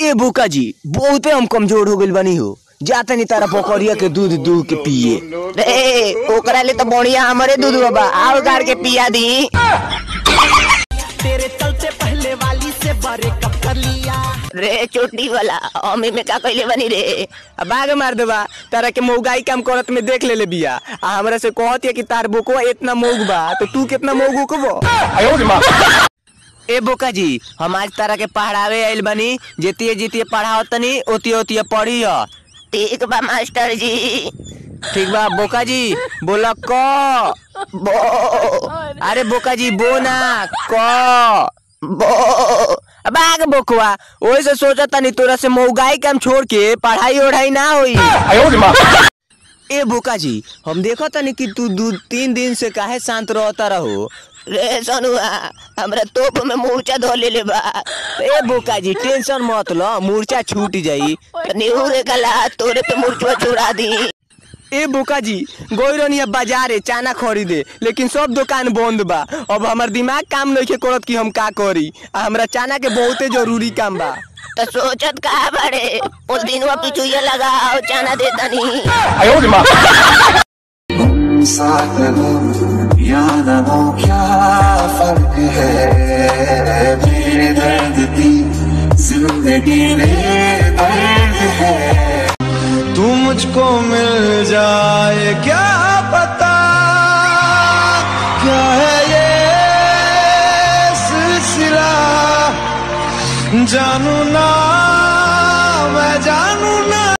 ए बोका जी बहुते हम कमजोर हो गइल बानी हो जाता नहीं तारा बकरिया के दूध दूध के पिए रे ओकरा ले तो बढ़िया हमरे दूध बा आओ गाड़ के पिया दी तेरे चलते पहले वाली से बड़े कप कर लिया रे चोटी वाला हमें में का कहले बनी रे अब बाग मार देबा तारा के मौगाई काम करत में देख ले ले बिया आ हमरा से कहत है कि तार बोकवा इतना मौग बा तो तू कितना मौग उकबो ए बोका जी हम आज तारा के पढ़ावे आइल बानी जेतिए जेतिए पढ़ाओ तनी ओतिए ओतिए पढ़ी ह ठीक बा मास्टर जी ठीक बा बोका जी बोला क बो अरे बोका जी बो ना क बो बाग बोकवा ओही से सोचा तनी तोरा से मौगाई काम छोड़ के पढ़ाई ओढ़ाई ना होई ए बोका जी हम देखो तनी कि तू दू तीन दिन से काहे शांत रहता रहो रे सनुआ हमरा तोप में मूर्छा धो ले बा ए बोका जी टेंशन मत लो मूर्छा छूट जाई निहुरे कला तोरे पे मूर्छा छुड़ा दी ए बोका जी गोइरनिया बाजारे चाना खरीदे लेकिन सब दुकान बंद बा अब हमर दिमाग काम नहीं करत कि हम का करी आ हमरा चाना के बहुते जरूरी काम बा तो सोचत का बड़े उस दिन वो पिछुए लगाओ चाना दे तनी साथ हो या न हो क्या फर्क है मेरे दर्द की जिंदगी में दर्द है तू मुझको मिल जाए क्या पता क्या है ये सिलसिला जानू ना